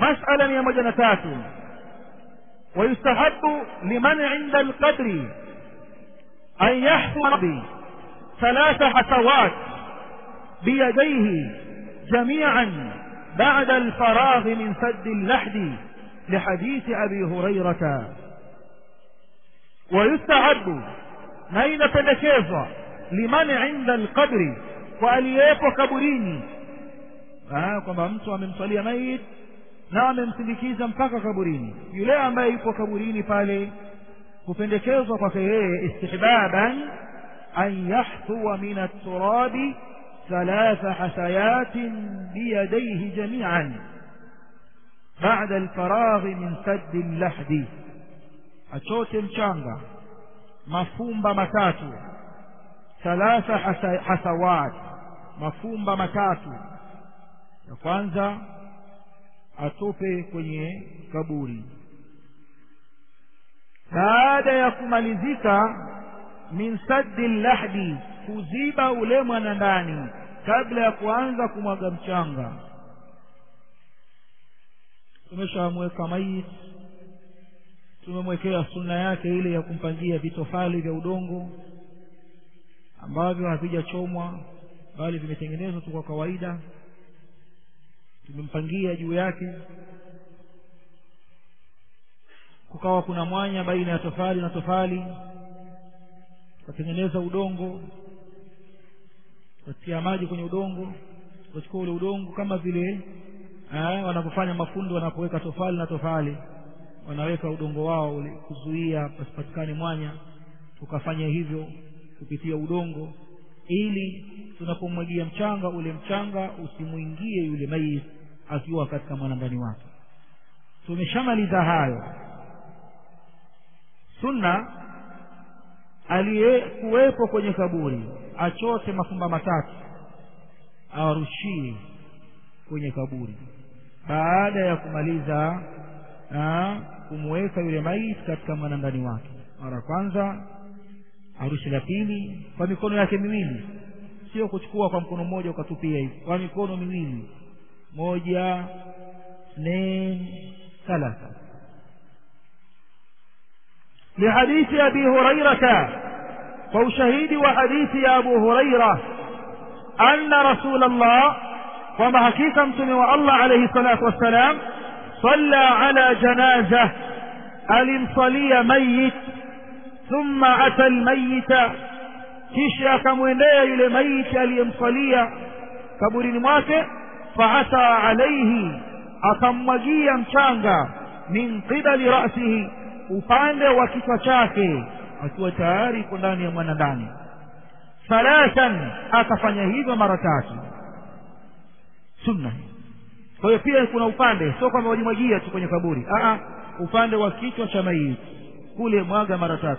masala mia moja na tatu ويستحب لمن عند القدر أن يحفظ ثلاث حسوات بيديه جميعا بعد الفراغ من سد اللحد لحديث أبي هريرة ويستحب نين pendekezwa liman inda alqabri kwa aliyepo kaburini kwamba mtu amemswalia mayit na amemsindikiza mpaka kaburini yule ambaye yupo kaburini pale kupendekezwa kwake yeye istihbaban an yahdhuwa min aturabi thalatha hasayatin biyadaihi jamian bada alfaraghi min saddi llahdi achote mchanga mafumba matatu thalatha hasawat mafumba matatu ya kwanza atupe kwenye kaburi baada ya kumalizika min saddi lahdi kuziba ule mwana ndani kabla ya kuanza kumwaga mchanga tumeshamweka maiti tumemwekea sunna yake ile ya kumpangia vitofali vya udongo ambavyo havijachomwa bali vimetengenezwa tu kwa kawaida tumempangia juu yake kukawa kuna mwanya baina ya tofali na tofali tukatengeneza udongo tukatia maji kwenye udongo tukachukua ule udongo kama vile wanavyofanya mafundi wanapoweka tofali na tofali wanaweka udongo wao ule kuzuia pasipatikane mwanya tukafanya hivyo kupitia udongo ili tunapomwagia mchanga ule mchanga usimwingie yule maiti akiwa katika mwanandani wake tumeshamaliza hayo sunna aliyekuwepo kwenye kaburi achote mafumba matatu awarushie kwenye kaburi baada ya kumaliza kumweka yule maiti katika mwanandani wake mara kwanza arushi la pili kwa mikono yake miwili sio kuchukua kwa mkono mmoja ukatupia hivi kwa mikono miwili moja اثنين ثلاثة لحديث أبي هريرة وشهيد وحديث يا أبو هريرة أن رسول الله وما حقيقة متنوى الله عليه الصلاة والسلام صلى على جنازة المصلي ميت ثم أتى الميت kisha akamwendea yule maiti aliyemsalia kaburini mwake faata alaihi akammwagia mchanga min qibali rasihi upande wa kichwa chake akiwa tayari iko ndani ya mwanandani thalathan akafanya hivyo mara tatu sunna kwa hiyo pia kuna upande sio kwamba wajimwagia tu kwenye kaburi Aa, upande wa kichwa cha maiti kule mwaga mara tatu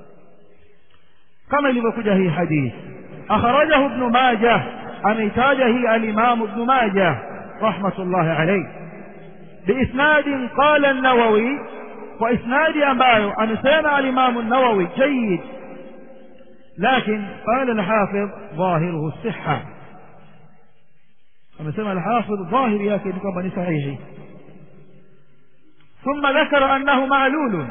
kama ilivyokuja hii hadithi akhrajahu ibn majah ameitaja hii alimamu ibn majah rahmatullahi alayhi biisnadin qala an-nawawi kwa isnadi ambayo amesema alimamu an-nawawi jayyid لكن قال الحافظ ظاهره الصحة amesema الحافظ ظاهر yake ni kwamba ni sahihi ثم ذكر أنه معلول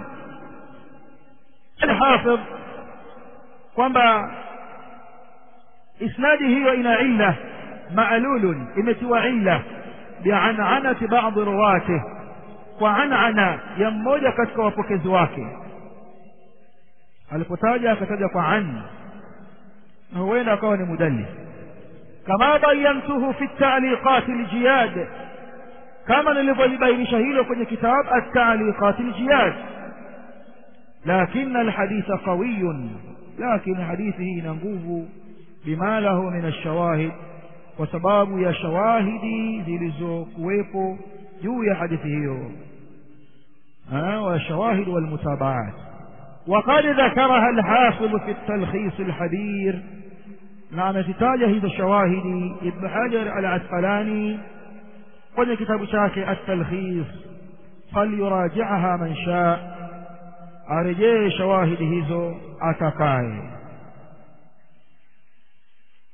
الحافظ kwamba isnadi hiyo ina illa ma'lulun imetiwa illa bi'an'anati ba'd ruwatih kwa an'ana ya mmoja katika wapokezi wake alipotaja akataja kwa an na huenda akawa ni mudallis kama bayantuhu fi at-ta'liqat al-jiyad kama nilivyolibainisha hilo kwenye kitabu at-ta'liqat al-jiyad لكن الحديث قوي لكن حديثه ina nguvu bima lahu min ash-shawahid kwa sababu ya shawahidi zilizokuwepo juu ya hadithi hiyo wa shawahid wal mutabaat وقد ذكرها الحافظ في التلخيص الحبير نعم تتاجه هذا الشواهد ابن حجر العسقلاني kwenye kitabu chake at-talkhis falyuraji'aha man shaa arejee shawahidi hizo atakaye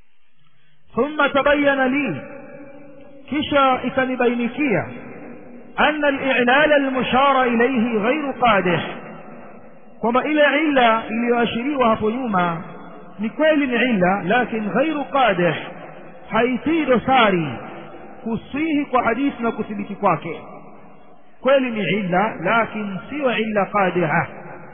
thumma tabayyana li kisha ikanibainikia أن الإعلال المشار إليه غير قادح kwamba ile illa iliyoashiriwa hapo nyuma ni kweli ni illa lakin ghairu qadih haitii dosari kusihi kwa hadithi na kuthibiti kwake kweli ni illa lakin siyo illa qadiha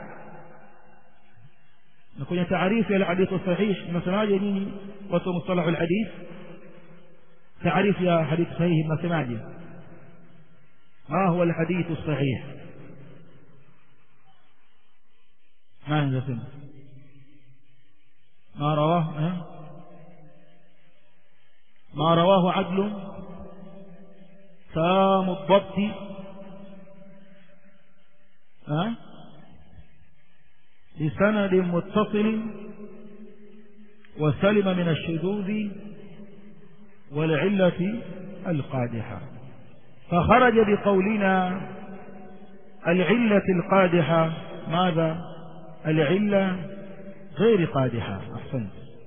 na kwenye taarifu ya hadithu sahih mnasemaje nyinyi watu wa mustalahu alhadith taarifu ya hadithi sahihi mnasemaje ما هو الحديث الصحيح ما نزل ما رواه ما رواه عدل تام الضبط أه؟ بسند متصل وسلم من الشذوذ والعلة القادحة فخرج بقولنا العلة القادحة ماذا العلة غير قادحة أحسنت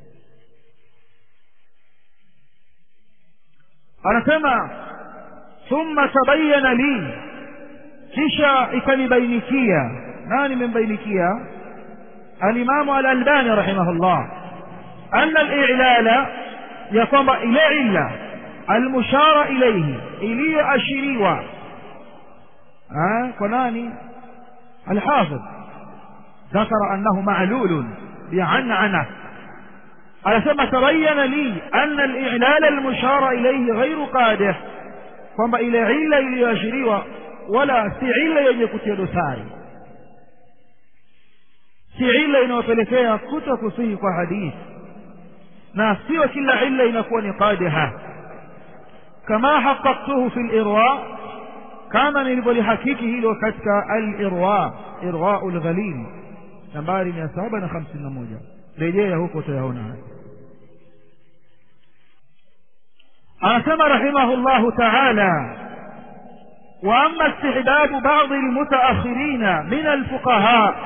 anasema thumma tabayyana li kisha ikanibainikia nani membainikia alimamu alalbani rahimahullah anna alilala ya kwamba ile illa almushara ilayhi iliyoashiriwa kwa nani alhafidh ذكر أنه معلول بعنعنة ألسما تبين لي أن الإعلال المشار إليه غير قادح kwamba ile illa iliyoashiriwa wala si illa yenye kutia dosari si illa inayopelekea kuto kusihi kwa hadithi na sio kila illa inakuwa ni qadiha kama haqaqtuhu fi lirwa kama nilivyolihakiki hilo katika alirwa irwau lghalil nambari mia saba na hamsini na moja rejea huko utayaona anasema rahimahu llahu taala واما استحباب بعض المتاخرين من الفقهاء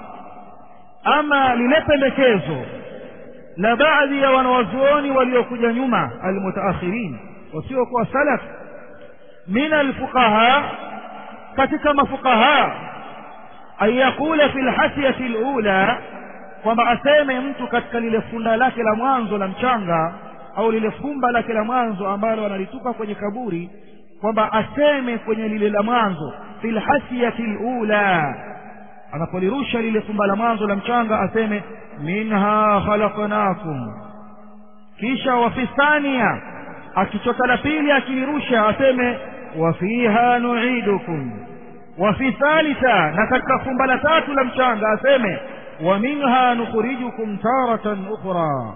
اما للpendekezo la baadhi ya wanawazuoni waliokuja nyuma almutaakhirin wasiokuwa salaf min alfuqaha katika mafuqaha an yaqula fi lhasyati lula kwamba aseme mtu katika lile funda lake la mwanzo la mchanga au lile fumba lake la mwanzo ambalo analitupa kwenye kaburi kwamba aseme kwenye lile la mwanzo fi lhasyati lula anapolirusha lile fumba la mwanzo la mchanga aseme minha khalaqnakum kisha wafi thania akichota la pili akilirusha aseme wafiha nuidukum wafi thalitha na katika fumba la tatu la mchanga aseme wa minha nukhrijukum taratan ukhra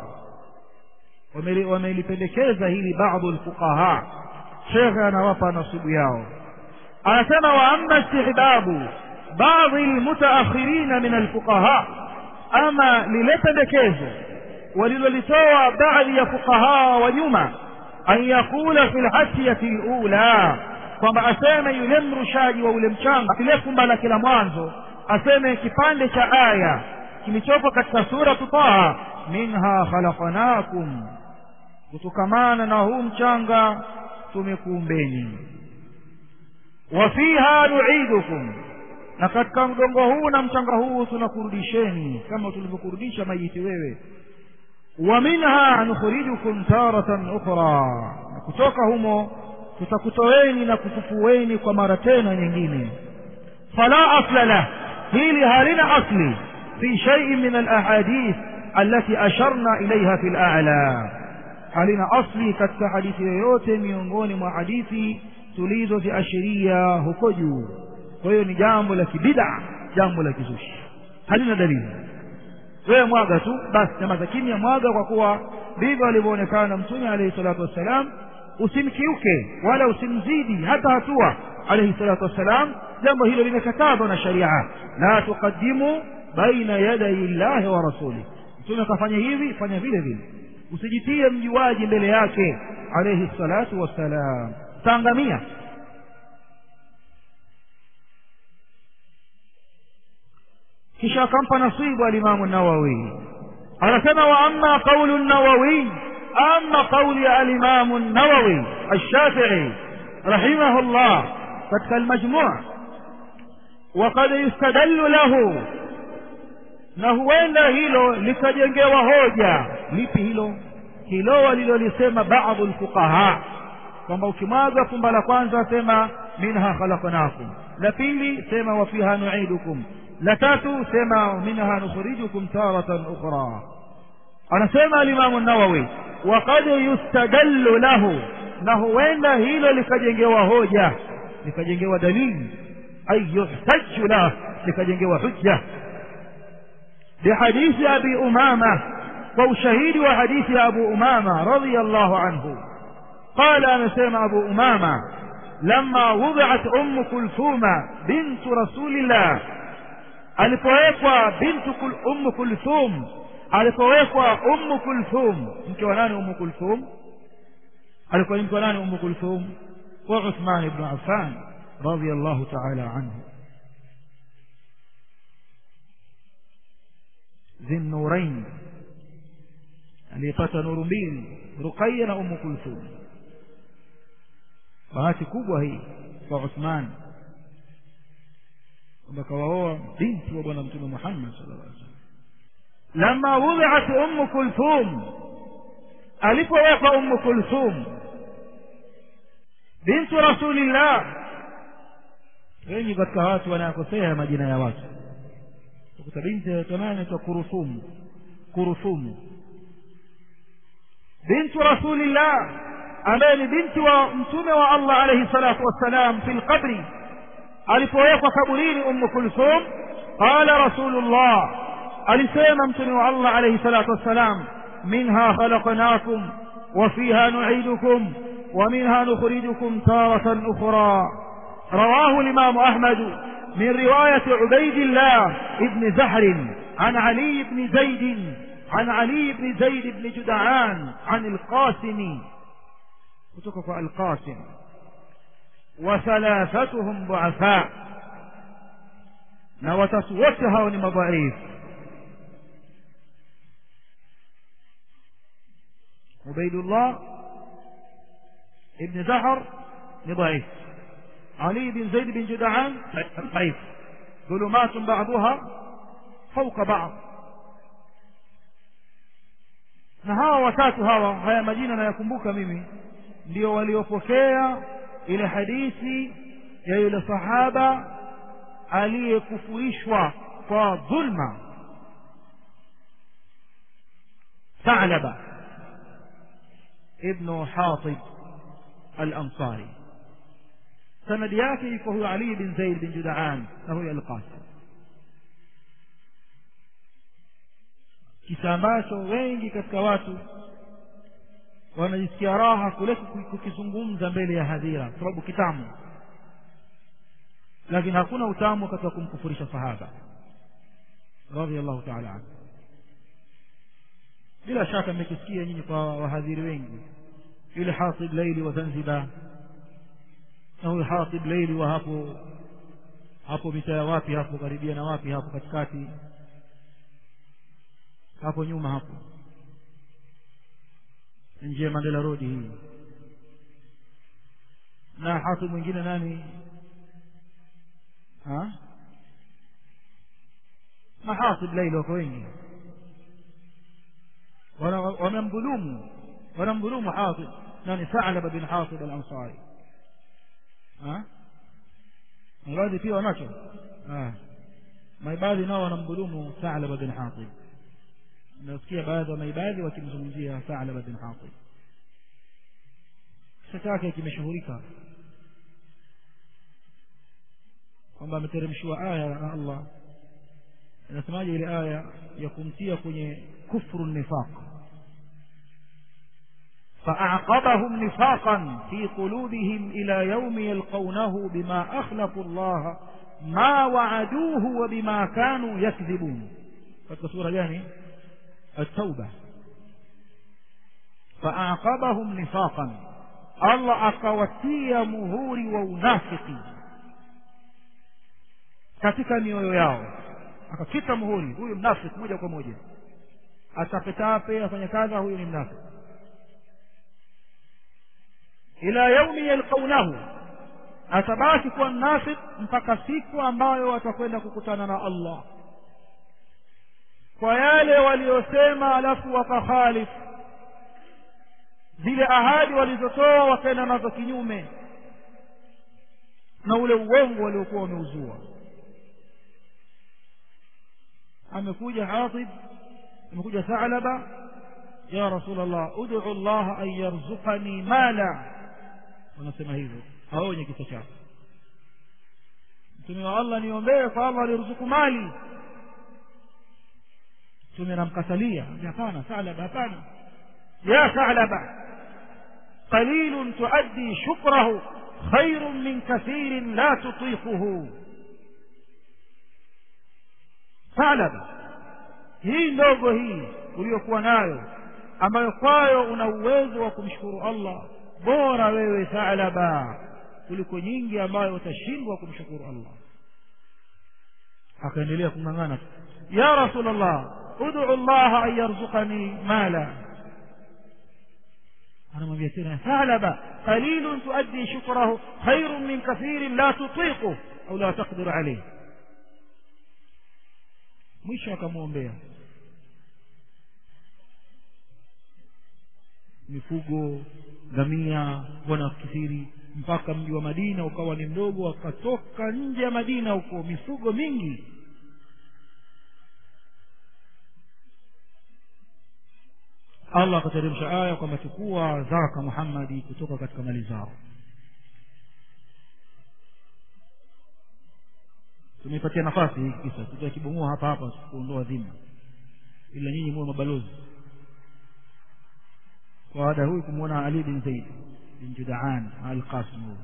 wamelipendekeza hili baadhi lfuqaha shekhe anawapa nasibu yao anasema wa amma istihbabu baadhi lmutaakhirina min alfuqaha ama lile pendekezo walilolitoa baadhi ya fuqaha wa nyuma an yaqula fi lhasyati lula kwamba aseme yule mrushaji wa ule mchanga kile fumba la kila mwanzo aseme kipande cha aya kilichopo katika suratu taha minha khalaqnakum kutokamana na huu mchanga tumekuumbeni wa fiha nuidukum na katika mgongo huu na mchanga huu tunakurudisheni kama tulivyokurudisha mayiti wewe wa minha nukhrijukum taratan ukhra na kutoka humo tutakutoweni na kufufueni kwa mara tena nyingine fala asla lah hili halina asli fi shay'in min alahadith allati asharna ilayha fi al'ala halina asli katika hadithi yoyote miongoni mwa hadithi tulizoziashiria huko juu kwa hiyo ni jambo la kibida jambo la kizushi halina dalili wewe mwaga tu basi nyamaza kimya mwaga kwa kuwa ndivyo alivyoonekana mtume alayhi salatu wassalam usimkiuke wala usimzidi hata hatua alayhi salatu wassalam jambo hilo limekatazwa na sharia la tuqaddimu baina yaday llahi wa rasuli mtume akafanya hivi fanya vile vile usijitie mjuaji mbele yake alayhi salatu wassalam taangamia kisha akampa nasibu alimamu nawawi anasema wa amma qaulu nawawi ama qauli ya alimamu nawawi alshafii rahimahullah katika almajmuu وقد يستدل له na huenda hilo likajengewa hoja lipi hilo hilo walilolisema baadhi lfuqaha kwamba ukimwaga fumba la kwanza sema minha khalaqnakum la pili sema wa fiha nuidukum la tatu sema minha nukhrijukum taratan ukhra anasema alimamu nawawi waqad yustadallu lahu na huenda hilo likajengewa hoja likajengewa dalili ay yuhtaju lah likajengewa hujja بحديث أبي أمامة وشهيد وحديث أبو أمامة رضي الله عنه قال أنا سيما أبو أمامة لما وضعت أم كلثوم بنت رسول الله alipowekwa bintu kul, ummu kulthum alipowekwa ummu kulthum mke wa nani ummu kulthum alikuwa ni mke wa nani ummu kulthum wa uthman ibnu affan radiallahu taala anhu ذي aliyepata nuru mbili ruqaya na umu kulthum bahati kubwa hii kwa uthman kwamba kawaoa binti wa bwana mtume muhammad sallallahu alaihi wasallam lama wudiat ummu kulthum alipowekwa ummu kulthum bintu rasulillah wengi katika watu wanayakosea majina ya watu kuta binti anaitwa nani anaitwa kuruthum kuruthum bintu rasulillah ambaye ni binti wa mtume wa allah alaihi salatu wassalam fi lqabri alipowekwa kaburini ummu kulthum qala rasulullah alisema mtume wa allah alaihi salatu wassalam minha khalaqnakum وفيها نعيدكم ومنها نخرجكم تارة أخرى رواه الإمام أحمد من رواية عبيد الله بن زهر عن علي بن زيد عن علي بن زيد بن جدعان عن القاسم كتكف القاسم وثلاثتهم ضعفاء نوتسوتها ونمضعيف عبيد الله ابن زهر ضعيف علي بن زيد بن جدعان ضعيف ظلمات بعضها فوق بعض na hawa watatu hawa haya majina nayakumbuka mimi ndio waliopokea ile hadithi ya yule sahaba aliyekufurishwa kwa dhulma ثعلبة ابن حاطب الأنصاري sanadi yake iko huyo ali bin zaid bin judaan na huyo alqasim kisa ambacho wengi katika watu wanajisikia raha kule kukizungumza mbele ya hadhira kwa sababu kitamu lakini hakuna utamu katika kumkufurisha sahaba radhiallahu taala anhu bila shaka mmekisikia nyinyi kwa wahadhiri wengi yule hasib laili wa zanzibar na huyu hatib leili wa hapo hapo mitaa wapi hapo karibia na wapi hapo katikati hapo nyuma hapo nje ya mandela road hii na hatib mwingine nani ha mahatib leili wako wengi wamemdhulumu wanamdhulumu hatib nani thalaba bin hatib al-ansari maibadhi pia wanacho maibadhi nao wanamdhulumu Thalaba bin Hatib nasikia baadhi ya maibadhi wakimzungumzia Thalaba bin Hatib kisa chake kimeshuhurika kwamba ameteremshiwa aya na Allah inasemaje ile aya ya kumtia kwenye kufru nifaq فأعقبهم نفاقا في قلوبهم إلى يوم يلقونه بما أخلفوا الله ما وعدوه وبما كانوا يكذبون katika sura gani التوبة فأعقبهم نفاقا الله akawatia muhuri wa unafiki katika mioyo yao akakita muhuri huyu mnafiki moja kwa moja atapetape afanya kadha huyu ni mnafiki ila yaumi yalqaunahu atabaki kuwa mnafik mpaka siku ambayo watakwenda kukutana na allah kwa yale waliosema alafu wakakhalifu zile ahadi walizotoa wakaenda nazo kinyume na ule uongo waliokuwa wameuzua amekuja hatib amekuja thalaba ya rasul allah ud'u allah an yarzuqani mala wanasema hivyo hao wenye kisa chako mtume wa allah niombee kwa allah aliruzuku mali mtume namkatalia hapana thalaba hapana ya thalaba qalilun tuaddi shukrahu khairun min kathirin la tutiquhu thalaba hii ndogo hii uliyokuwa nayo ambayo kwayo una uwezo wa kumshukuru allah bora wewe thalaba kuliko nyingi ambayo utashindwa kumshukuru allah akaendelea kung'ang'ana ya rasul allah ud'u llaha an yarzuqani mala anamwambia tena thalaba qalilun tuaddi shukrahu khairun min kathirin la tutiqu au la taqdiru alayh mwisho akamwombea mifugo ngamia wanakithiri mpaka mji wa madina ukawa ni mdogo akatoka nje ya madina huko mifugo mingi allah akateremsha aya kwamba chukua zaka muhammadi kutoka katika mali zao tumeipatia nafasi hii kisa tutakibomoa hapa hapa kuondoa dhima ila nyinyi muwe mabalozi kwa ada huyu kumwona ali bin zaid bin judaan alqasim huyu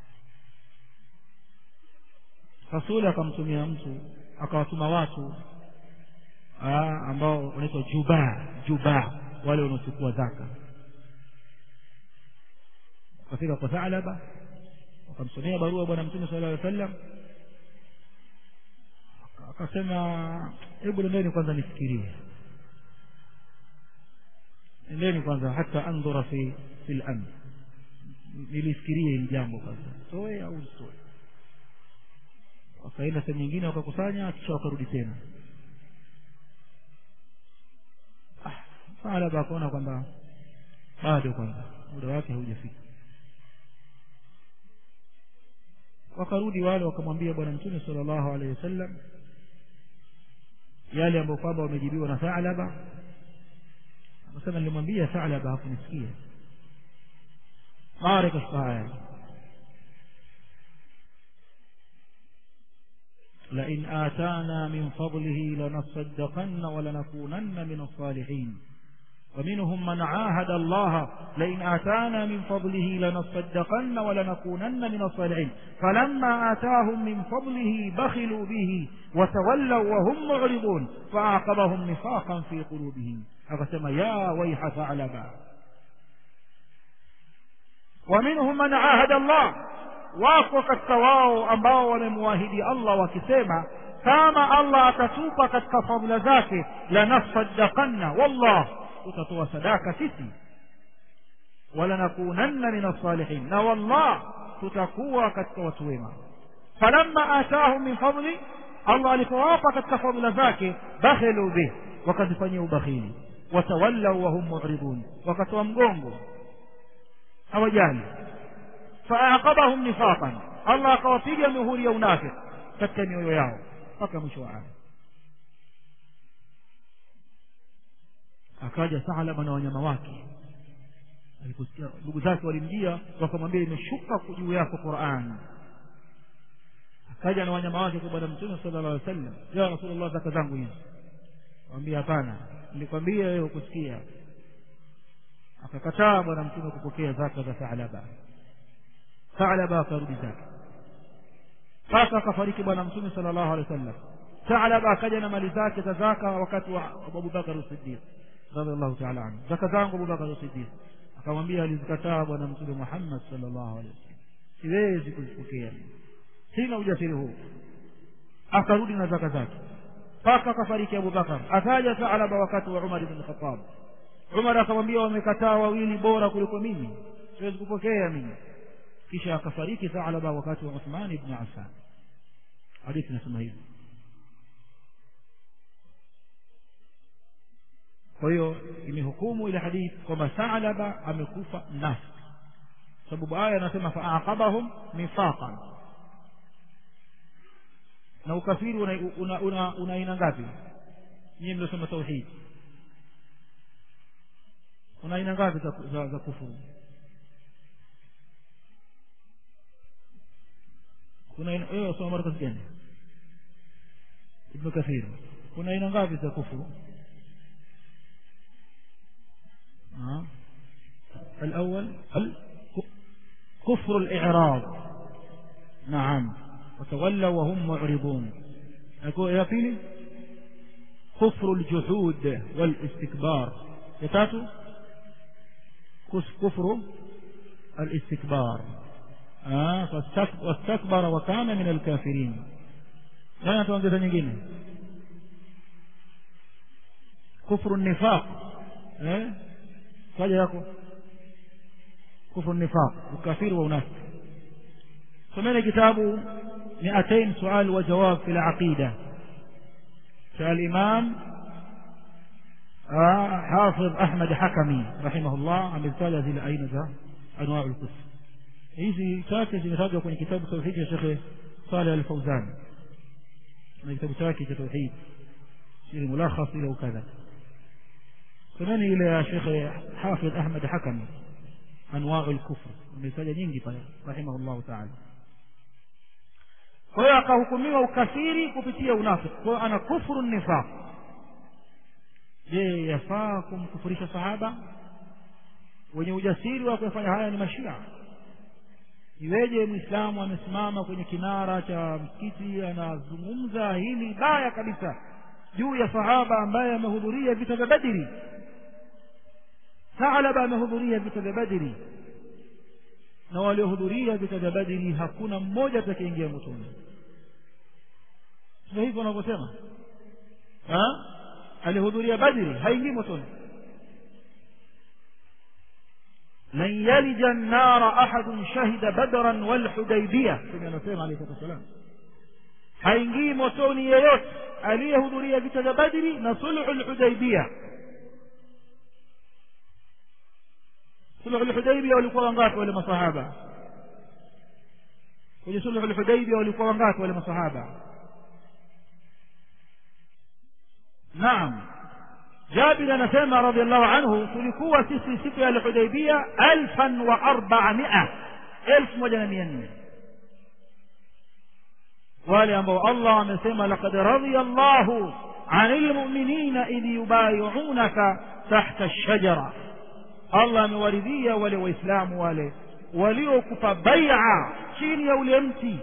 rasuli akamtumia mtu akawatuma watu aa, ambao wanaitwa jubaa jubaa wale wanaochukua zaka wakafika kwa thalaba wakamsomea barua bwana mtume sala llaw sallam akasema hebu nendeni kwanza nifikirie nendeni kwanza hata andhura fi fi lamr nilifikirie hili jambo kwanza toe au sitoe wakaenda sehemu nyingine wakakusanya kisha wakarudi tena Thalaba akaona kwamba bado kwanza muda wake haujafika wakarudi wale wakamwambia bwana mtume sala llahu alehi wasallam yale ambayo kwamba wamejibiwa na thalaba akasema nilimwambia thalaba hakunisikia mara ikashika haya لئن آتانا من فضله لنصدقن ولنكونن من الصالحين ومنهم من عاهد الله لئن آتانا من فضله لنصدقن ولنكونن من الصالحين فلما آتاهم من فضله بخلوا به وتولوا وهم معرضون فأعقبهم نفاقا في قلوبهم أقسم يا ويح ثعلبا ومنهم من عاهد الله wako katika wao ambao wamemwahidi allah wakisema kama allah atatupa katika fadhila zake lanasaddaqanna wallah tutatoa sadaka sisi walanakunanna min alsalihin na wallah tutakuwa katika watu wema falamma atahum min fadli allah alipowapa katika fadhila zake bakhilu bih wakazifanyia ubakhili watawallau wahum muridun wakatoa mgongo hawajali faaqabahum nifaqan allah akawapiga mihuri ya unafiq katika mioyo yao mpaka mwisho wa aya akaja thalaba na wanyama wake aliposikia ndugu zake walimjia wakamwambia imeshuka juu yako quran akaja na wanyama wake kwa bwana mtume sala llah alih wasallam ya rasulllah zaka zangu hizi wambia hapana nilikwambia wewe ukusikia akakataa bwana mtume kupokea zaka za thalaba thalaba akarudi zake mpaka akafariki bwana mtume sala llahu alehi wa sallam thalaba akaja na mali zake za zaka wakati wa abubakar sidiq radiallahu taala anhu zaka zangu abubakar sidiq akamwambia alizikataa bwana mtume muhammad sala llahu alehi wasallam siwezi kuzipokea sina ujasiri huu akarudi na zaka zake mpaka akafariki abubakar akaja thalaba wakati wa umar ibn khatab umar akamwambia wamekataa wawili bora kuliko mimi siwezi kupokea mimi kisha akafariki thalaba wakati wa uthman ibn affan hadithi inasema hivi kwa hiyo imehukumu ile hadithi kwamba thalaba amekufa nafsi sababu aya anasema faaqabahum nifaqan na ukafiri una una, una, una aina ngapi nyinyi mliosoma tauhid una aina ngapi za, za, za kufuru kuna wewe usoma markaz gani ibn kathir kuna aina ngapi za kufuru الأول كفر الإعراض نعم وتولوا وهم معرضون أقول يا فيني كفر الجحود والاستكبار يتاتو كفر الاستكبار آه واستكبر وكان من الكافرين لا tuongeza nyingine كفر النفاق eh kaja yako كفر النفاق وكافر ونافق سمعنا كتاب 200 سؤال وجواب في العقيدة فالإمام حافظ أحمد حكمي رحمه الله amezitaja zile aina za anwaa al-kufr hizi chache zimetajwa kwenye kitabu tauhid cha Sheikh Saleh Al-Fauzan na kitabu chake cha tauhid ili mulakhas ile ukadha semeni ile ya Sheikh Hafidh Ahmad Hakami anwaa al-kufr ametaja nyingi pale rahimahullah ta'ala kwa hiyo akahukumiwa ukafiri kupitia unafiki kwa hiyo ana kufuru nifaq je yafaa kumkufurisha sahaba wenye ujasiri wa kufanya haya ni mashia iweje mwislamu amesimama kwenye kinara cha msikiti anazungumza hili baya kabisa juu ya sahaba ambaye amehudhuria vita vya badiri Thalaba amehudhuria vita vya badiri na waliohudhuria vita vya badiri hakuna mmoja atakayeingia motoni sio hivyo wanavyosema alihudhuria badri haingii motoni lan yalija nnara ahadun shahida badran walhudaibia kwenye anasema alayhi salatu wassalam haingii motoni yeyote aliyehudhuria vita vya badri na sulhu lhudaibia sulhu lhudaibia walikuwa wangapi wale masahaba kwenye sulhu lhudaibia walikuwa wangapi wale masahaba naam jabir anasema radiallahu anhu tulikuwa sisi siku ya alhudaibia alfan wa arbamia elfu moja na mia nne wale ambao allah amesema laqad radhiya llahu ani lmuminina idh yubayiunaka tahta lshajara allah amewaridhia wale waislamu wale waliokupa baia chini ya ule mti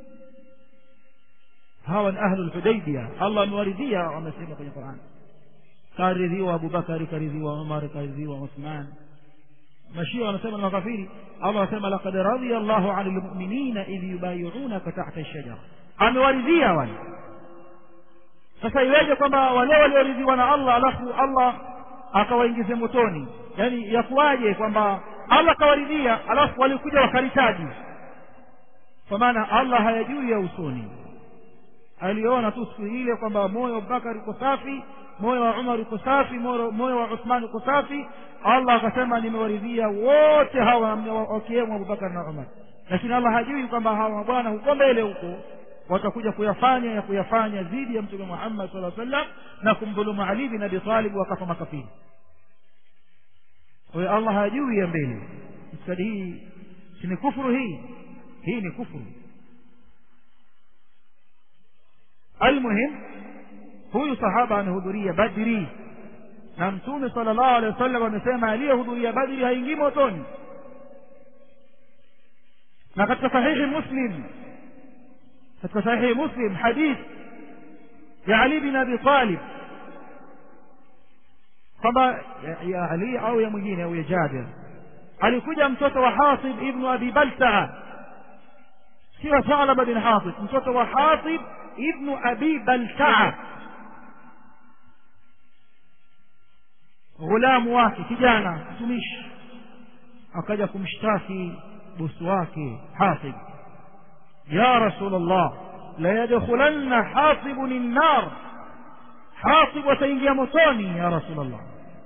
hawa ni ahlu lhudaibia allah amewaridhia wamesema kwenye qurani karidhiwa abubakari karidhiwa umar karidhiwa uthman mashia wanasema ni makafiri allah anasema laqad radhiya llahu ani lmuminina idh yubayiunaka tahta lshajara amewaridhia wale sasa iweje kwamba wale walioridhiwa na allah alafu allah akawaingize motoni yaani yakuwaje kwamba allah akawaridhia alafu walikuja wakaritaji kwa maana allah hayajui ya usoni aliona tu siku ile kwamba moyo wa abubakar uko safi moyo wa umar uko safi moyo wa uthman uko safi allah akasema nimewaridhia wote hawa wakiwemo abubakar na umar lakini allah hajui kwamba hawa bwana huko mbele huko watakuja kuyafanya ya kuyafanya dhidi ya mtume muhammad sala sallam na kumdhulumu ali bin abi talib wakafa makafiri kwa hiyo allah hajui ya mbele itikadi hii si ni kufuru hii hii ni kufuru almuhim huyu sahaba amehudhuria badri na mtume sala llahu alehi wasallam amesema aliyehudhuria badri haingii motoni na katika sahihi muslim katika sahihi muslim hadith ya ali bin abi talib kwamba ya ali au ya mwingine au ya jabir alikuja mtoto wa hatib ibnu abi baltaa sio thalaba bin hatib mtoto wa hatib ibnu abi baltaa ghulamu wake kijana mtumishi akaja kumshtaki bosi wake hatib ya rasul allah la yadkhulanna hatibun nnar hatib ataingia motoni ya rasul allah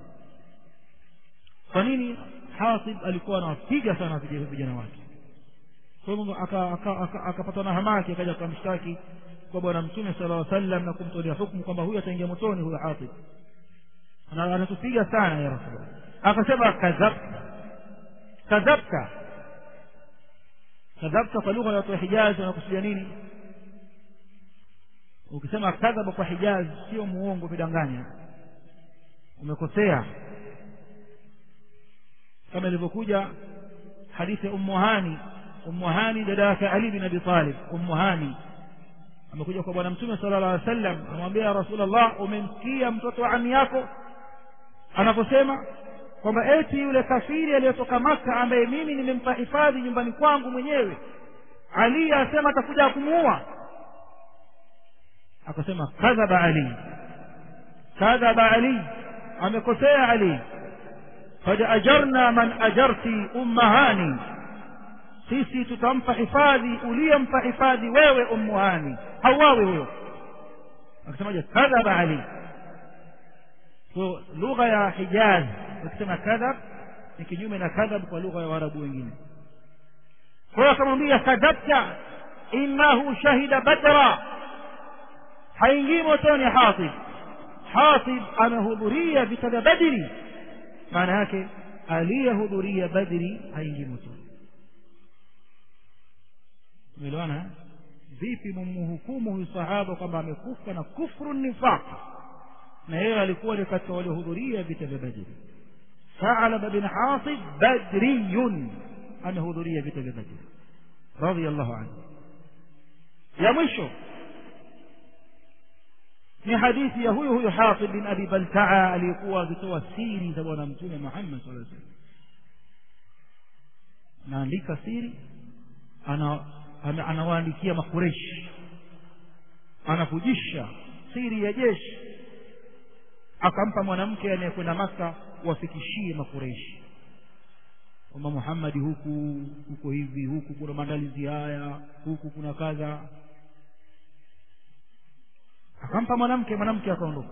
kwa nini hatib alikuwa anawapiga sana vijana wake kwa hivyo akapatwa na hamaki akaja akamshtaki kwa bwana mtume sala llaw sallam na kumtolea hukumu kwamba huyu ataingia motoni huyo hatib anatupiga sana ya rasulullah akasema kadhabta kadhabta kadhabta kwa lugha ya watu wa hijazi wanakusudia nini ukisema kadhaba kwa hijazi sio muongo umedanganya umekosea kama ilivyokuja hadithi ya ummu hani ummu hani dada yake ali bin abi talib ummu hani amekuja kwa bwana mtume sala llah alih wasallam amwambia ya rasulllah umemsikia mtoto wa ami yako anaposema kwamba eti yule kafiri aliyetoka maka ambaye mimi nimempa hifadhi nyumbani kwangu mwenyewe ali asema atakuja kumuua akasema kadhaba ali kadhaba ali amekosea ali kad ajarna man ajarti ummahani sisi tutampa hifadhi uliyempa hifadhi wewe ummuhani hauawe huyo akasemaje kadhaba ali so lugha ya hijaz ukisema kadhab ni kinyume na kadhab kwa lugha ya waarabu wengine kwa hiyo akamwambia kadhabta innahu shahida badra haingii motoni hatib hatib amehudhuria vita vya badri maana yake aliyehudhuria badri haingii motoni umeelewana vipi mumhukumu huyu sahaba kwamba amekufa na kufru nifaq na yeye alikuwa ni katika waliohudhuria vita vya badri thalaba bin hasib badriyun amehudhuria vita vya badri radiallahu anhu ya mwisho ni hadithi ya huyu huyu hatib bin abi baltaa aliyekuwa akitoa siri za bwana mtume muhammad saa salam anaandika siri ana anawaandikia makureshi anavujisha siri ya jeshi akampa mwanamke anayekwenda maka wafikishie makureshi kwamba muhammadi huku huko hivi huku kuna maandalizi haya huku kuna kadha akampa mwanamke mwanamke akaondoka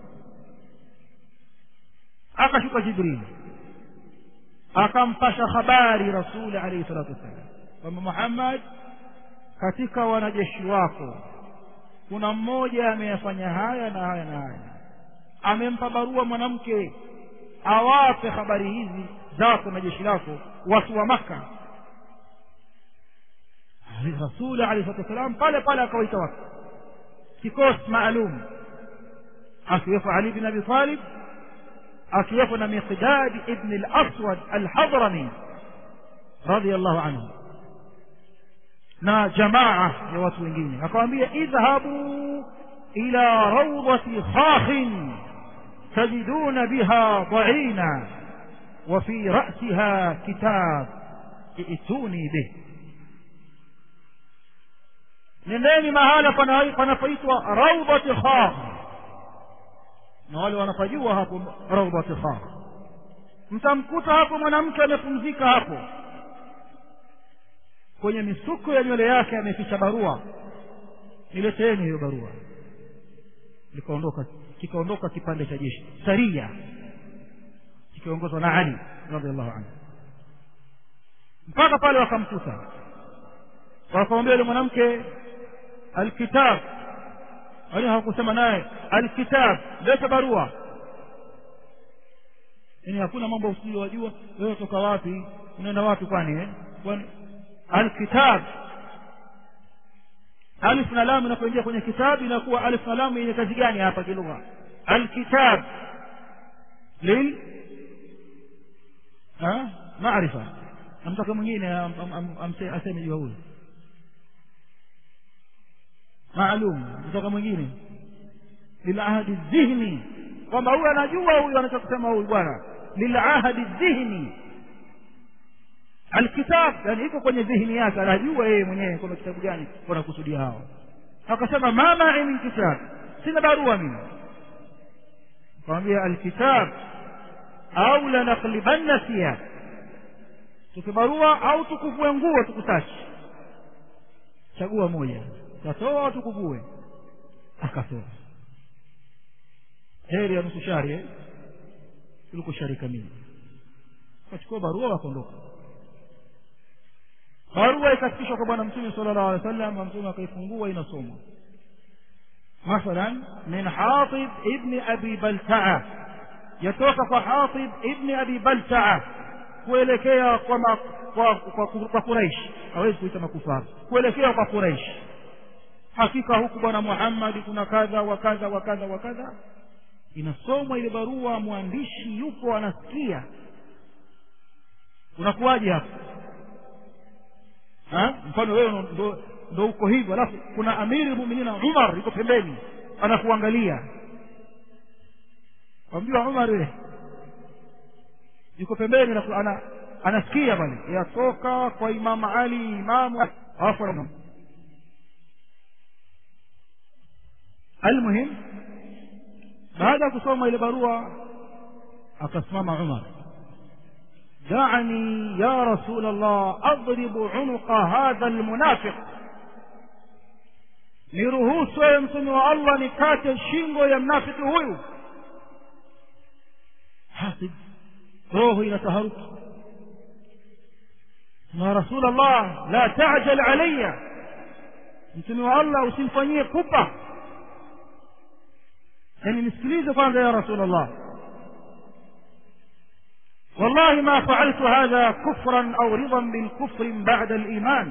akashuka jibril akampasha habari rasuli alaihi salatu wassalam kwamba muhammad katika wanajeshi wako kuna mmoja ameyafanya haya na haya na haya amempa barua mwanamke awape habari hizi zako na jeshi lako watu wa maka rasuli alehi salatu wassalam pale pale akawaita watu kikosi maalum akiwepo ali bin abi talib akiwepo na miqdad ibn al-aswad al-hadrami radiyallahu anhu na jamaa ya watu wengine akawambia idhhabu ila rawdati khakhin tajiduna biha dha'ina wa fi ra'siha kitab ituni bih nendeni mahala panapoitwa rawdati khakh na wale wanapajua hapo rawdati khakh mtamkuta hapo mwanamke amepumzika hapo kwenye misuko ya nywele yake ameficha barua nileteeni hiyo barua likaondoka kikaondoka kipande cha jeshi saria kikiongozwa na ali radiallahu anhu mpaka pale wakamkuta wakamwambia yule mwanamke alkitab wali hawakusema naye alkitab leta barua yani hakuna mambo usiyowajua wewe toka wapi unaenda wapi kwani eh? kwani alkitab alif na lam inapoingia kwenye kitabu inakuwa alif na lam yenye kazi gani hapa kilugha alkitab lil maarifa amtaka mwingine aseme jua huyu maalum kutoka mwingine lilahadi dhihni kwamba huyu anajua huyu anachokisema huyu bwana lilahadi dhihni alkitab yani iko kwenye dhihni yake anajua yeye mwenyewe kwamba kitabu gani wanakusudia hao akasema ma mai min kitab sina barua mimi akamwambia alkitab au lanaklibanna thiyab tukibarua au tukuvue nguo tukutachi chagua moja tatoa au tukuvue akatoa heri ya nusu shari eh? kuliko shari kamili akachukua barua wakaondoka barua ikafikishwa kwa bwana mtume sala llahu alehi wa sallam mtume akaifungua inasomwa mathalan min hatib ibni abi baltaa yatoka kwa hatib ibni abi baltaa kuelekea kwa, ma, kwa, kwa, kwa, kwa quraish hawezi kuita makufara kuelekea kwa quraish hakika huku bwana muhammadi kuna kadha wa kadha wa kadha wa kadha inasomwa ile barua mwandishi yupo anasikia unakuwaje hapo mfano wewe ndo, ndo uko hivyo alafu kuna amiri muminina umar yuko pembeni anakuangalia wamjua umar wewe yuko pembeni ana, anasikia pale yatoka kwa imamu ali imamu alafu almuhim baada ya kusoma ile barua akasimama umar دعني يا رسول الله أضرب عنق هذا المنافق niruhusu ewe mtume wa allah nikate shingo ya mnafiki huyu hasib roho inataharuki ya rasul allah la tajal alaya mtume wa allah usimfanyie pupa yani nisikilize kwanza ya rasul allah والله ما فعلت هذا كفرا او رضا بالكفر بعد الايمان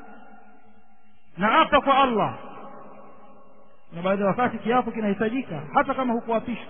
naapa kwa allah na baada ya wakati kiapo kinahitajika hata kama hukuapishwa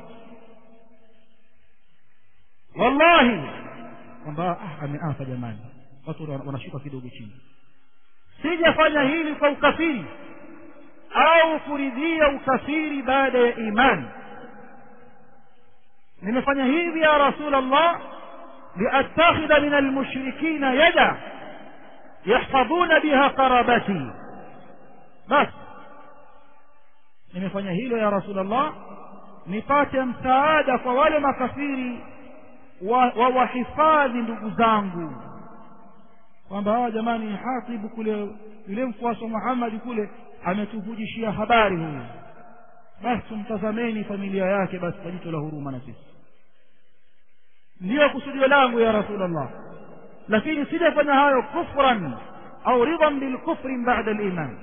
wallahi kwamba ah, ameapa jamani watu wanashuka kidogo chini sijafanya hili kwa ukafiri au kuridhia ukafiri baada ya imani nimefanya hivi ya rasul allah لأتخذ من المشركين يدا يحفظون بها قرابتي بس nimefanya hilo ya rasulllah nipate msaada kwa wale makafiri wawahifadhi wa ndugu zangu kwamba hawa jamani hatibu kule yule mfuasi wa muhammadi kule ametuvujishia habari huyu basi tumtazameni familia yake basi kwa jicho la huruma na sisi ndiyo kusudio langu ya rasulllah lakini sijafanya hayo kufran au ridhan bilkufri bada liman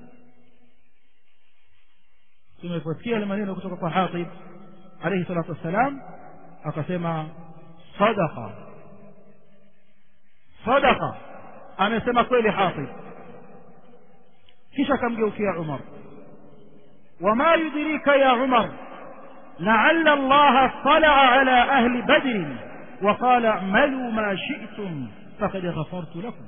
tumeposikia yale maneno kutoka kwa hatib alaihi salatu wassalam akasema sadaqa sadaqa amesema kweli hatib kisha akamgeukia umar wama yudrika ya umar لعل الله اطلع على أهل بدر وقال اعملوا ما شئتم فقد غفرت لكم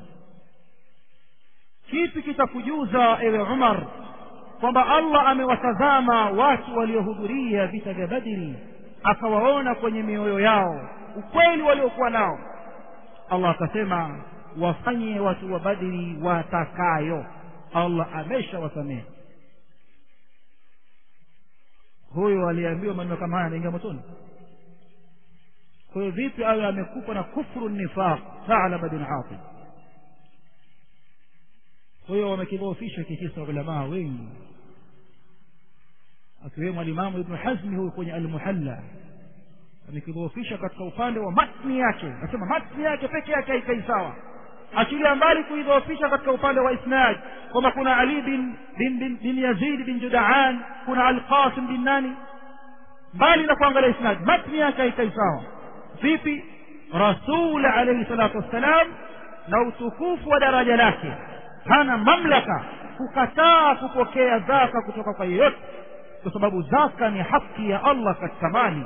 kipi kitakujuza ewe umar kwamba allah amewatazama watu waliohudhuria vita vya badiri akawaona kwenye mioyo yao ukweli waliokuwa nao allah akasema wafanye watu wa badiri watakayo allah ameshawasamehe huyo aliambiwa maneno kama haya anaingia motoni kwa hiyo vipi awe amekufa na kufru nifaq thalaba bin atib kwa hiyo wamekidhoofisha kikisa ulamaa wengi akiwemo alimamu ibnu hazmi huyu kwenye almuhalla amekidhoofisha katika upande wa matni yake nasema matni yake peke yake haikai sawa achilia mbali kuidhoofisha katika upande wa isnad kwamba kuna ali bin, bin, bin, bin yazid bin judaan kuna alqasim bin nani mbali na kuangalia isnad matni yake haikai sawa vipi rasul alaihi salatu wassalam na utukufu wa daraja lake hana mamlaka kukataa kupokea zaka kutoka kwa yeyote kwa sababu zaka ni haki ya allah katika mali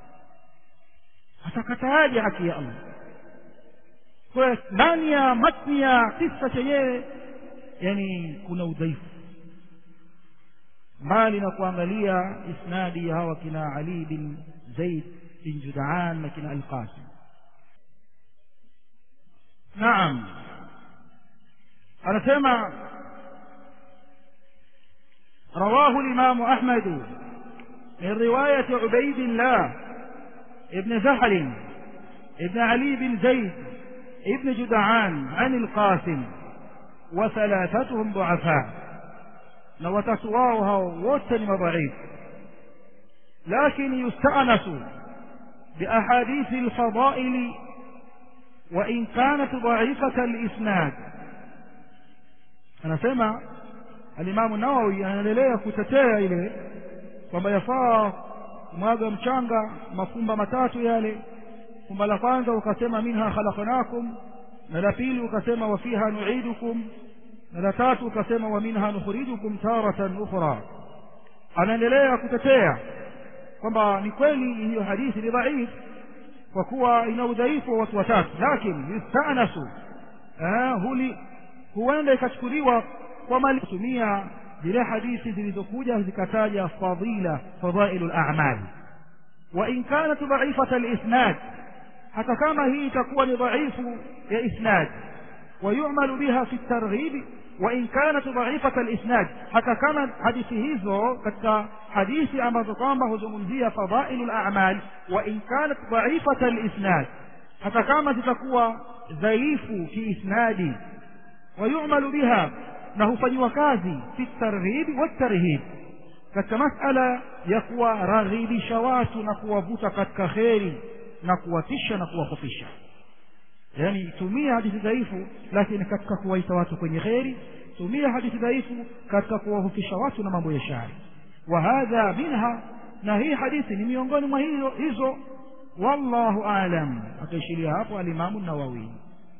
atakataaje haki ya allah kwa ndani ya matni ya kisa chenyewe yani kuna udhaifu mbali na kuangalia isnadi ya hawa kina ali bin zaid bin judaan na kina alqasim naam anasema رواه الإمام أحمد من رواية عبيد الله ابن زحل ابن علي بن زيد ابن جدعان عن القاسم وثلاثتهم ضعفاء لو تسواوها وتنم ضعيف لكن يستأنس بأحاديث الفضائل وإن كانت ضعيفة الإسناد anasema alimamu nawawi anaendelea kutetea ile kwamba yafaa mwaga mchanga mafumba matatu yale fumba la kwanza ukasema minha khalaqnakum na la pili ukasema wa fiha nu'idukum na la tatu ukasema wa minha nukhrijukum taratan ukhra anaendelea kutetea kwamba ni kweli hiyo hadithi ni dhaif kwa kuwa ina udhaifu wa watu watatu lakini yustanasu huli huenda ikachukuliwa kwa mali kutumia zile hadithi zilizokuja zikataja fadila fadailu al-a'mal wa in kanat dha'ifata al-isnad hata kama hii itakuwa ni dhaifu ya isnad ويعمل بها في الترغيب وإن كانت ضعيفة الإسناد حتى كانت حديث هيزو كتا حديث أما تطامه زمنزية فضائل الأعمال وإن كانت ضعيفة الإسناد حتى كانت تكوى ضعيف في إسناد ويعمل بها له فنوكازي في الترغيب والترهيب katika masala ya kuwaragibisha watu na kuwavuta katika kheri na kuwatisha na kuwahofisha yani tumia hadithi dhaifu lakini katika kuwaita watu kwenye kheri tumia hadithi dhaifu katika kuwahofisha watu na mambo ya shari wa hadha minha na hii hadithi ni miongoni mwa hizo hizo wallahu alam akaishiria hapo alimamu nawawi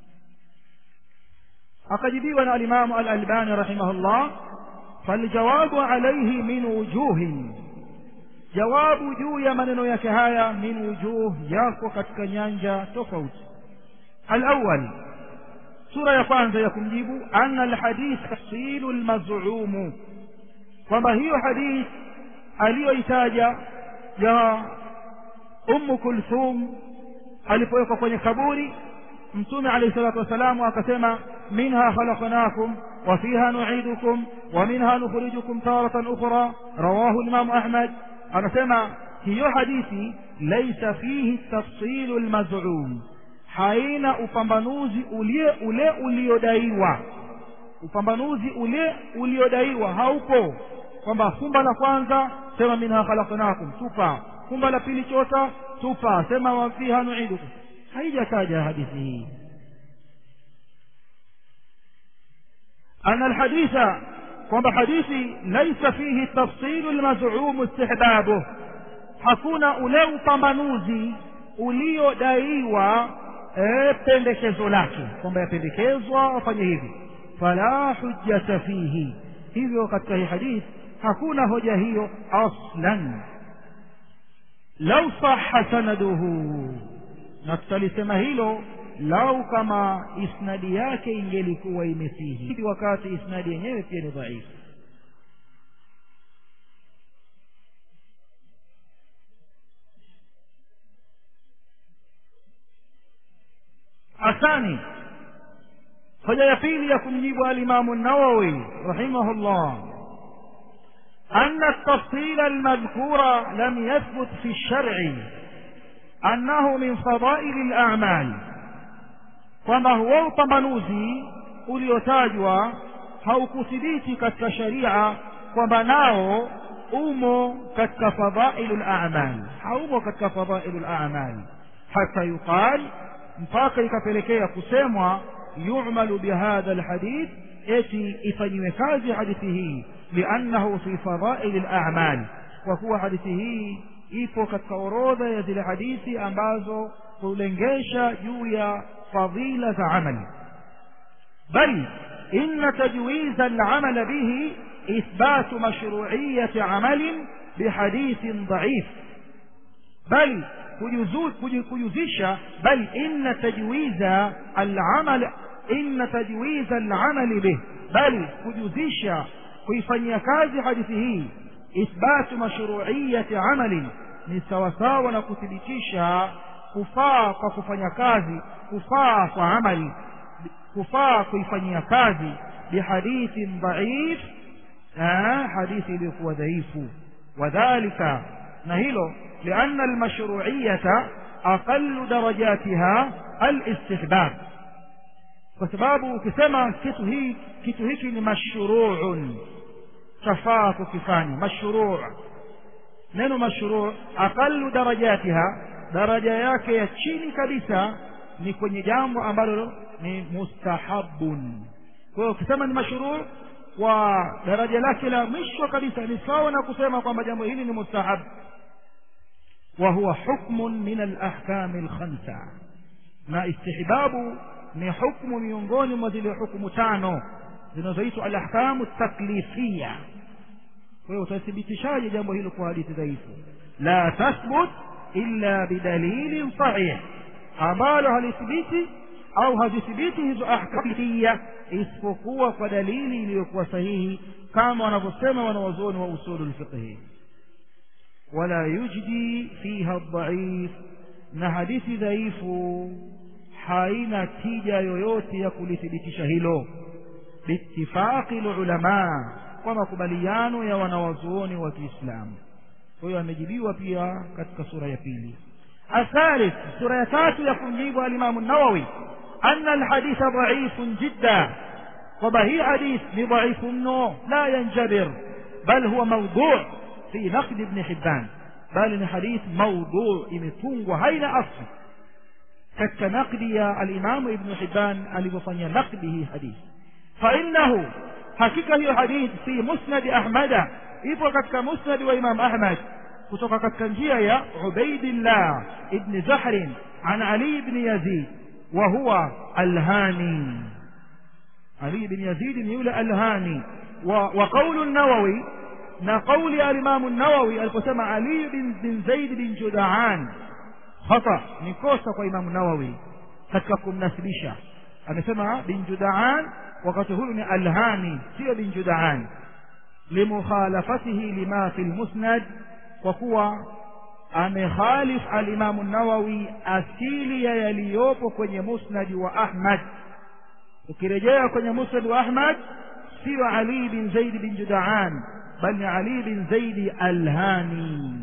akajibiwa na alimamu al-albani rahimahullah faljawabu alayhi min wujuhin jawabu juu ya maneno yake haya min wujuh yako katika nyanja tofauti الأول سورة يقان يكمجيب أن الحديث تفصيل المزعوم وما هي حديث علي إتاجة يا أم كلثوم alipowekwa kwenye kaburi mtume alayhi salatu wasalam akasema minha khalaqnakum wa fiha nu'idukum wa minha nukhrijukum taratan ukhra rawahu imam ahmad anasema hiyo hadithi laysa fihi tafsilu almaz'um haina upambanuzi ule ule uliodaiwa upambanuzi ule uliodaiwa haupo kwamba fumba la kwanza sema minha khalaqnakum tupa fumba la pili chota tupa sema wa fiha nu'idukum haijataja hadithi hii أن الحديث kwamba hadithi laisa fihi tafsilu lmazumu istihbabuh hakuna ule upambanuzi uliodaiwa e, pendekezo lake kwamba yapendekezwa wafanye hivi fala hujjata fihi hivyo katika hii hadith hakuna hoja hiyo aslan lau saha sanaduhu na tutalisema hilo lau kama isnadi yake ingelikuwa imesihi wakati isnadi yenyewe pia ni dhaifu الثاني hoja ya pili ya kumjibu alimamu nawawi rahimahullah أن التفصيل المذكور لم يثبت في الشرع أنه من فضائل الأعمال kwamba huo upambanuzi uliotajwa haukuthibiti katika sharia kwamba nao umo katika fadailu lamal haumo katika fadailu lamal hata yuqal mpaka ikapelekea kusemwa yumalu bihadha lhadith eti ifanyiwe kazi hadithi hii liannahu fi fadaili lamal kwa kuwa hadithi hii ipo katika orodha ya zile hadithi ambazo hulengesha juu ya فضيلة عمل بل إن تجويز العمل به إثبات مشروعية عمل بحديث ضعيف بل كيزيش بل إن تجويز العمل إن تجويز العمل به بل كيزيش كيفني كاز حديثه إثبات مشروعية عمل ni sawasawa na kuthibitisha kufaa kwa kufanya kazi kufaa kwa amali kufaa kuifanyia kazi bihadithin dhaif hadithi iliyokuwa dhaifu wadhalika na hilo lianna almashruiyata aqallu darajatiha alistihbab kwa sababu ukisema kitu hii kitu hiki ni mashruun chafaa kukifanya mashruu neno mashruu aqalu darajatiha daraja yake ya chini kabisa ni kwenye jambo ambalo ni mustahabun kwa hiyo ukisema ni mashruu kwa daraja lake la mwisho kabisa ni sawa na kusema kwamba jambo hili ni mustahab wa huwa hukmun min alahkami alkhamsa na istihbabu ni hukmu miongoni mwa zile hukumu tano zinazoitwa alahkamu taklifia kwa hiyo utathibitishaje jambo hilo kwa hadithi dhaifu la tathbut illa bidalilin sahih ambalo halithibiti au hazithibiti hizo ahkamia isipokuwa kwa dalili iliyokuwa sahihi kama wanavyosema wanawazuoni wa usulu lfiqhi wala yujdi fiha dhaif na hadithi dhaifu haina tija yoyote ya kulithibitisha hilo biitifaqi lulamaa kwa makubaliano ya wanawazuoni wa kiislamu kwa hiyo amejibiwa pia katika sura ya pili الثالث سورة تاتو يقول الإمام النووي أن الحديث ضعيف جدا وبهي حديث ضعيف منه لا ينجبر بل هو موضوع في نقد ابن حبان بل حديث موضوع إمتون وهين أصل كالتنقد يا الإمام ابن حبان الذي نقده حديث فإنه حقيقة هي حديث في مسند أحمد ipo katika musnad wa imam ahmad kutoka katika njia ya ubaidillah ibn zahrin an ali ibn yazid wa huwa alhani ali ibn yazid ni yule alhani wa, wa qawlu nawawi na qawli alimamu nawawi aliposema ali bin, bin zaid bin judaan khata ni kosa kwa imamu nawawi katika kumnasibisha amesema bin judaan wakati huyu ni alhani sio bin judaan لمخالفته لما في المسند وكوا amekhalif alimamu nawawi asili ya yaliyopo kwenye musnadi wa ahmad ukirejea kwenye musnad wa ahmad sio ali bin zaid bin judaan bal ni ali bin zaidi alhani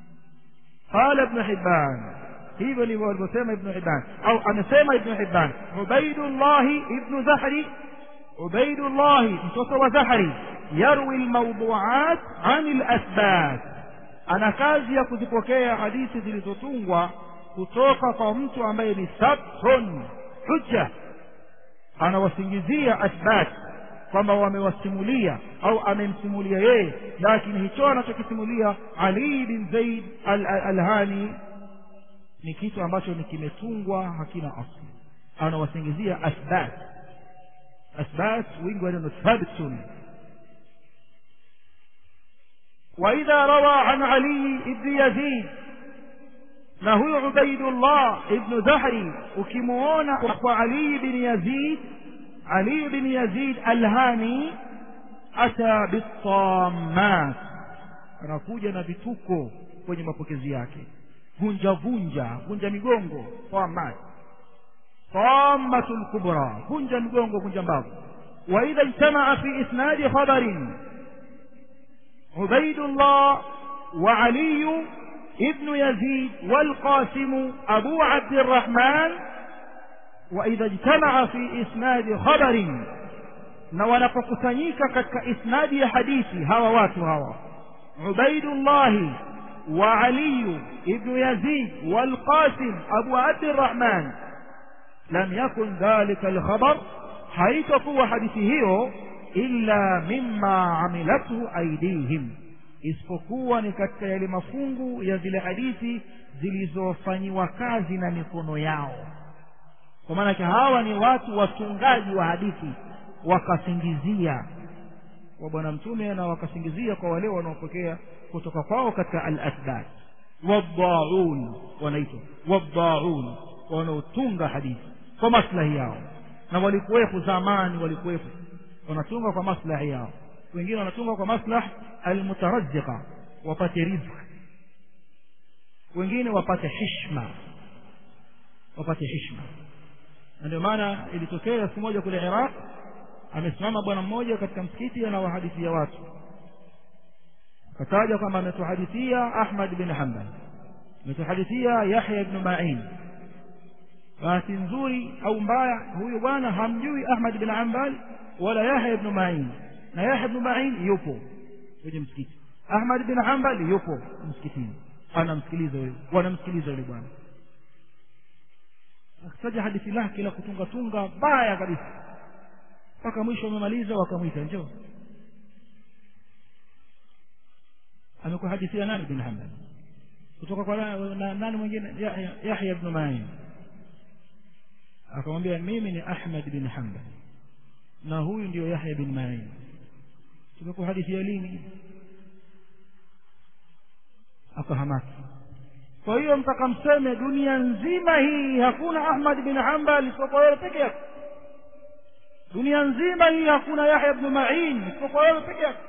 qala ibnu hibban hivyo ndivyo alivyosema ibnu hibban au amesema ibnu hibban ubaidullahi ibnu zahri ubaidullahi mtoto wa zahri yarwi lmawduat ani lasbat ana kazi ya kuzipokea hadithi zilizotungwa kutoka kwa mtu ambaye ni sabtun hujja anawasingizia athbat kwamba wamewasimulia au amemsimulia yeye lakini hicho anachokisimulia ali bin zaid alhani ni kitu ambacho ni kimetungwa hakina asli anawasingizia athbat athbat wingi wa neno thabtun وإذا روى عن علي بن يزيد na huyu ubaidullah ibnu zahri ukimuona kwa ali bin yazid ali bin yazid alhani ata bitammat anakuja na vituko kwenye mapokezi yake vunja vunja vunja migongo tamat tamatu lkubra vunja migongo vunja mbavu waidha ijtamaa fi isnadi khabarin عبيد الله وعلي ابن يزيد والقاسم أبو عبد الرحمن وإذا اجتمع في إسناد خبر ونفقسنيك كتك إسناد حديثي هوا واتو هوا عبيد الله وعلي ابن يزيد والقاسم أبو عبد الرحمن لم يكن ذلك الخبر حيث قوة حديثه illa mimma amilathu aidihim isipokuwa ni katika yale mafungu ya zile hadithi zilizofanyiwa kazi na mikono yao kwa maanake hawa ni watu watungaji wa hadithi wakasingizia kwa bwana mtume na wakasingizia kwa wale wanaopokea kutoka kwao katika al-athbat waddaun wanaitwa waddaun wanaotunga hadithi kwa maslahi yao na walikuwepo zamani walikuwepo wanatunga kwa maslahi yao wengine wanatunga kwa maslah almutarazziqa wapate rizq wengine wapate hishma wapate hishma na ndio maana ilitokea siku moja kule Iraq amesimama bwana mmoja katika msikiti anawahadithia watu akataja kwamba ametuhadithia Ahmad bin Hanbal ametuhadithia Yahya ibn Ma'in bahati nzuri au mbaya huyu bwana hamjui ahmad bin ambal wala yahya ibn ma'in na yahya ibn ma'in yupo kwenye msikiti ahmad bin ambal yupo msikitini anamsikiliza huyo wanamsikiliza yule bwana akitaja hadithi lake la kutunga tunga baya kabisa mpaka mwisho wamemaliza wakamwita njoo amekuhadithia nani bin hanbal kutoka kwa na, nani mwingine yahya, yahya ibn ma'in akamwambia mimi ni ahmad bin hanbal na huyu ndio yahya bin ma'in tumekuhadithia lini akahamaki kwa hiyo mpaka mseme dunia nzima hii hakuna ahmad bin hanbal isipokuwa wewe peke yako dunia nzima hii hakuna yahya ibn ma'in isipokuwa wewe peke yako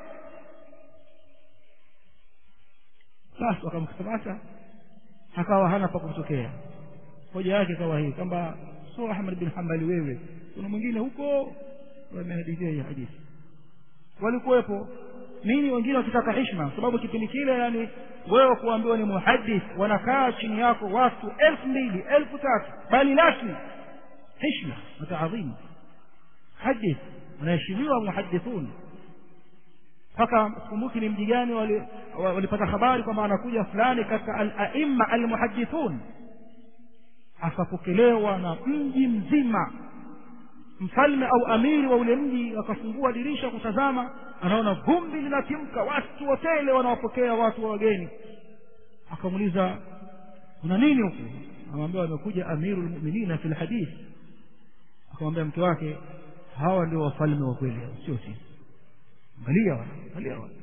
basi wakamkamata akawa hana pa kutokea hoja yake kawa hii kwamba sio ahmad bin hanbali wewe kuna mwingine huko wamehadithia hii hadithi walikuwepo nini wengine wakitaka hishma sababu kipindi kile yani wewe kuambiwa ni muhadith wanakaa chini yako watu elfu mbili elfu tatu bali laki hishma na taadhimu hadith wanaheshimiwa muhadithun mpaka kumbuki ni mji gani walipata habari kwamba anakuja fulani katika al-aimma al-muhaddithun akapokelewa na mji mzima mfalme au amiri wa ule mji akafungua dirisha kutazama anaona vumbi linatimka watu wotele wanawapokea watu wa wageni akamuuliza kuna nini huku amwambia wamekuja amiru lmuminina fi lhadith akamwambia mke wake hawa ndio wafalme wa kweli sio sisi angalia wana angalia wana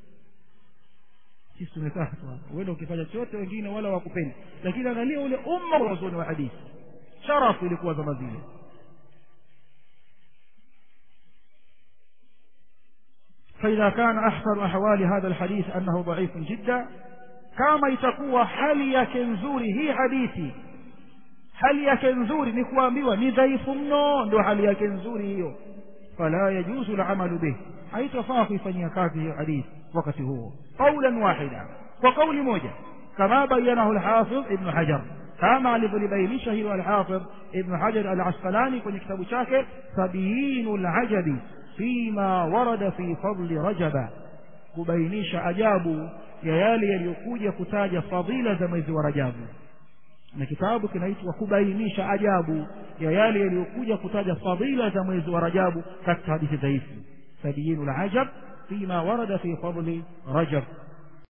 sisi tumekaa tu hapa uende ukifanya chote wengine wala wakupendi lakini angalia ule umma wa wazoni wa hadithi sharafu ilikuwa zama zile فإذا كان أحسن أحوال هذا الحديث أنه ضعيف جدا كما يتقوى hali yake nzuri hii hadithi hali yake nzuri ni kuambiwa ni dhaifu mno ndio hali yake nzuri hiyo fala yajuzu alamalu bih haitafaa kuifanyia kazi hiyo hadithi wakati huo qaulan wahida kwa kauli moja kama bayanahu alhafidh ibn hajar kama alivyolibainisha hilo alhafidh ibn hajar alasqalani kwenye kitabu chake sabiyinu alajabi fima warada fi fadli rajaba kubainisha ajabu ya yale yaliyokuja kutaja fadhila za mwezi wa rajabu na kitabu kinaitwa kubainisha ajabu ya yale yaliyokuja kutaja fadhila za mwezi wa rajabu katika hadithi dhaifu sabiyinu alajab fima warada fi fadli rajab